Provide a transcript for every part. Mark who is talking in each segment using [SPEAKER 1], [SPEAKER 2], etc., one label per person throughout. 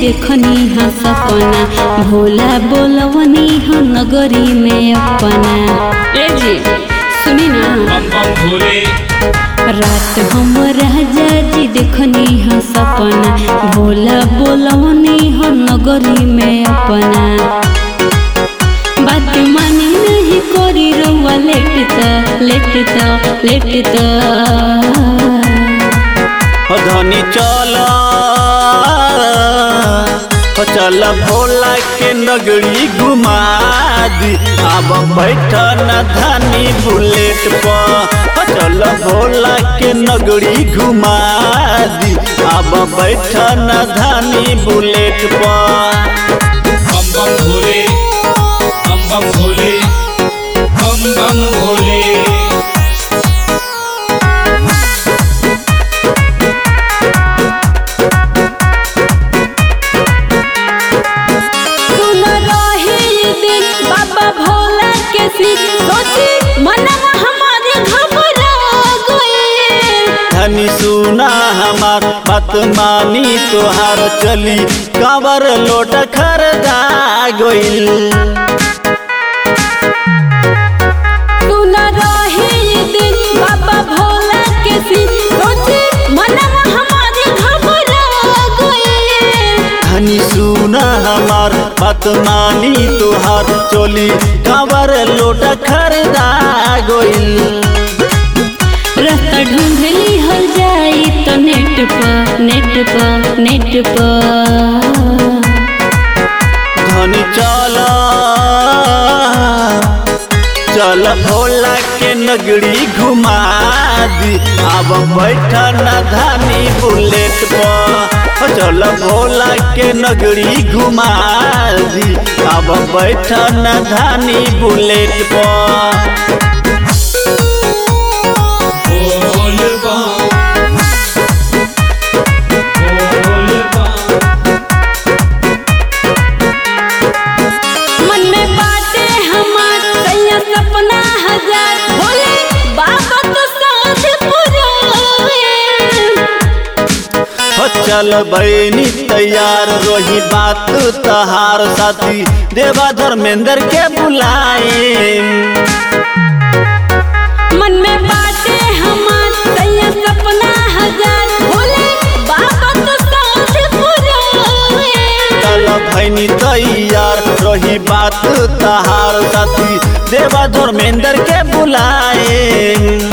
[SPEAKER 1] देखनी हाँ सपना भोला बोलवनी हाँ नगरी में अपना ए जी सुनी ना
[SPEAKER 2] बम बम भोले
[SPEAKER 1] रात हम राजा जी देखनी हाँ सपना भोला बोलवनी हाँ नगरी में अपना बात माने नहीं करी रउआ लेट त लेट त लेट त
[SPEAKER 3] हो धनी चल हो चल भोला के नगरी घुमा दी अब बैठ न धनी बुलेट पर हो चल भोला के नगरी घुमा दी अब बैठ न धनी बुलेट पर
[SPEAKER 2] बम बम भोले बम बम भोले बम बम भोले
[SPEAKER 1] सुन रहे ये दिन बाबा भोला के सिर सोची मनवा हमारे घबरा गए
[SPEAKER 3] धनी सुना हमार बात मानी तोहार चली कांवर लोट खरदा गइल
[SPEAKER 1] सुन रहे ये दिन बाबा भोला के सिर सोची मनवा हमारे घबरा गए
[SPEAKER 3] धनी सुना हमार बात मानी तोहार चोली कांवर लोट खरदा गइल
[SPEAKER 1] रास्ता ढूंढली हल जाई तो नेट पर नेट पर नेट पर
[SPEAKER 3] धनी चल चल भोला के नगरी घुमा दी अब बैठ न धानी बुलेट पर चल भोला के नगरी घुमा दी अब बैठ न धानी बुलेट पर
[SPEAKER 2] बोल बम बोल बम
[SPEAKER 1] मन में बाटे हमार सैया सपना हजार बोले बाबा तो साथ पुराए
[SPEAKER 3] हो चल बहनी तैयार रोही बात तहार साथी देवा धर्मेंद्र के बुलाए
[SPEAKER 1] मन में बाटे हमार सैया सपना हजार बोले बाबा तो साथ पुराए
[SPEAKER 3] चल भैनी तैयार रही बात तहार साथी देवा धर्मेंद्र के बुलाए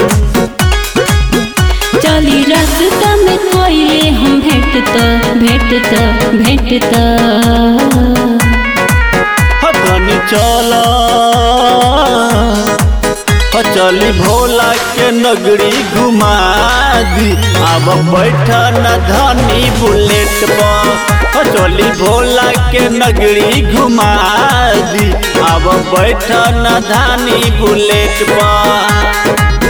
[SPEAKER 1] चली रास्ता में कोयले हम भेंट त भेंट त भेंट त
[SPEAKER 3] हो धनी चल हो चली भोला के नगरी घुमा दी अब बैठ न धनी बुलेट पर हो चली भोला के नगरी घुमा दी अब बैठ न धानी बुलेट पर